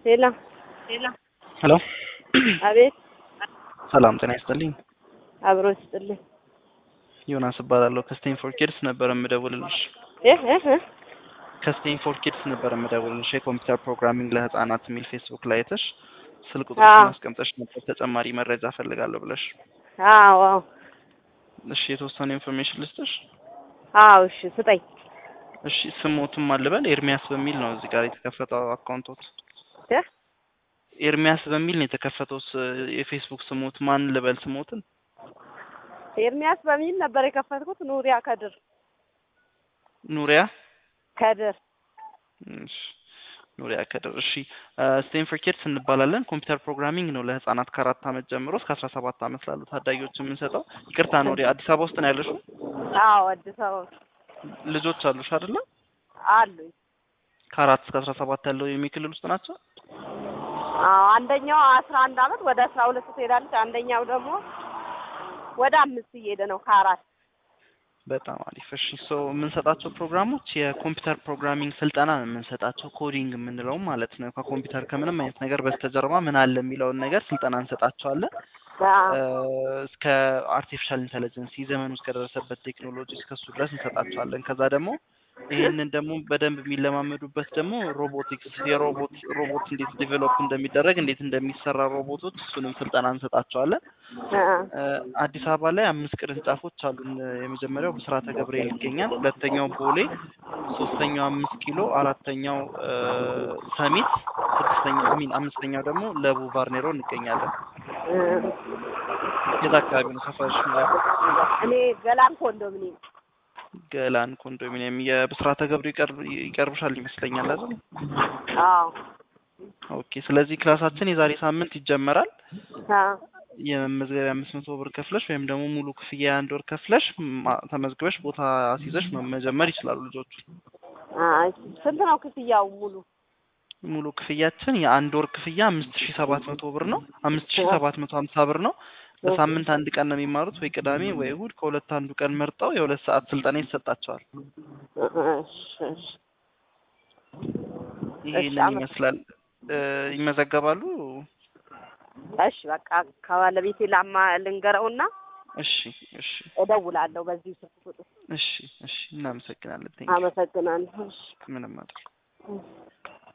ሄሎ ሄሎ አቤት ሰላም ጤና ይስጥልኝ። አብሮ ይስጥልኝ። ዮናስ እባላለሁ ከስቴንፎርድ ኪድስ ነበር የምደውልልሽ። እህ እህ እህ ከስቴንፎርድ ኪድስ ነበር የምደውልልሽ የኮምፒውተር ፕሮግራሚንግ ለህፃናት የሚል ፌስቡክ ላይ አይተሽ ስልክ አዎ። ቁጥርሽን አስቀምጠሽ ነበር ተጨማሪ መረጃ ፈልጋለሁ ብለሽ። አዎ አዎ እሺ የተወሰነ ኢንፎርሜሽን ልስጥሽ። አዎ እሺ ስጠኝ። እሺ ስሞትም አልበል ኤርሚያስ በሚል ነው እዚህ ጋር የተከፈተው አካውንቶት። እህ ኤርሚያስ በሚል ነው የተከፈተው ስ- የፌስቡክ ስሞት ማን ልበል ስሞትን? ኤርሚያስ በሚል ነበር የከፈትኩት። ኑሪያ ከድር ኑሪያ ከድር እሺ ኑሪያ ከድር። እሺ ስቴንፎርድ ኪድስ እንባላለን። ኮምፒውተር ፕሮግራሚንግ ነው ለህፃናት ከአራት ዓመት ጀምሮ እስከ አስራ ሰባት ዓመት ላሉ ታዳጊዎች የምንሰጠው። ይቅርታ ኑሪያ፣ አዲስ አበባ ውስጥ ነው ያለሽው? አዎ አዲስ አበባ ልጆች አሉሽ አይደለ? አሉኝ። ከአራት እስከ አስራ ሰባት ያለው የሚ ክልል ውስጥ ናቸው። አዎ አንደኛው አስራ አንድ አመት ወደ አስራ ሁለት ትሄዳለች። አንደኛው ደግሞ ወደ አምስት እየሄደ ነው ከአራት በጣም አሪፍ። እሺ ሶ የምንሰጣቸው ፕሮግራሞች የኮምፒውተር ፕሮግራሚንግ ስልጠና ነው የምንሰጣቸው፣ ኮዲንግ የምንለው ማለት ነው። ከኮምፒውተር ከምንም አይነት ነገር በስተጀርባ ምን አለ የሚለውን ነገር ስልጠና እንሰጣቸዋለን። አዎ እስከ አርቲፊሻል ኢንተለጀንስ ዘመኑ እስከደረሰበት ቴክኖሎጂ እስከሱ ድረስ እንሰጣቸዋለን። ከዛ ደግሞ ይህንን ደግሞ በደንብ የሚለማመዱበት ደግሞ ሮቦቲክስ የሮቦት ሮቦት እንዴት ዲቨሎፕ እንደሚደረግ እንዴት እንደሚሰራ ሮቦቶች እሱንም ስልጠና እንሰጣቸዋለን። አዎ እ አዲስ አበባ ላይ አምስት ቅርንጫፎች አሉን። የመጀመሪያው ብስራተ ገብርኤል ይገኛል። ሁለተኛው ቦሌ፣ ሶስተኛው አምስት ኪሎ፣ አራተኛው እ ሰሚት፣ ስድስተኛው አሚን አምስተኛው ደግሞ ለቡ ቫርኔሮ እንገኛለን። የት አካባቢ ነው ሰፈርሽ? እኔ ገላን ኮንዶሚኒየም ገላን ኮንዶሚኒየም። የብስራተ ገብርኤል ይቀርብ ይቀርብሻል ይመስለኛል አይደል? አዎ ኦኬ። ስለዚህ ክላሳችን የዛሬ ሳምንት ይጀመራል። አዎ የመመዝገቢያ አምስት መቶ ብር ከፍለሽ ወይም ደግሞ ሙሉ ክፍያ የአንድ ወር ከፍለሽ ማ- ተመዝግበሽ ቦታ አስይዘሽ መ- መጀመር ይችላሉ ልጆቹ። አይ ስንት ነው ክፍያው ሙሉ? ሙሉ ክፍያችን የአንድ ወር ክፍያ አምስት ሺ ሰባት መቶ ብር ነው። አምስት ሺ ሰባት መቶ ሀምሳ ብር ነው። በሳምንት አንድ ቀን ነው የሚማሩት፣ ወይ ቅዳሜ ወይ እሁድ። ከሁለት አንዱ ቀን መርጠው የሁለት ሰዓት ስልጠና ይሰጣቸዋል። እሺ እሺ ይሄንን አመ- ይመስላል። እ ይመዘገባሉ። እሺ በቃ ከባለቤቴ ላማ ልንገረውና እሺ እሺ እደውላለሁ በዚህ ስልክ ቁጥር። እሺ እሺ እናመሰግናለን። ቴንክ አመሰግናለሁ። እሺ ምንም አይደል።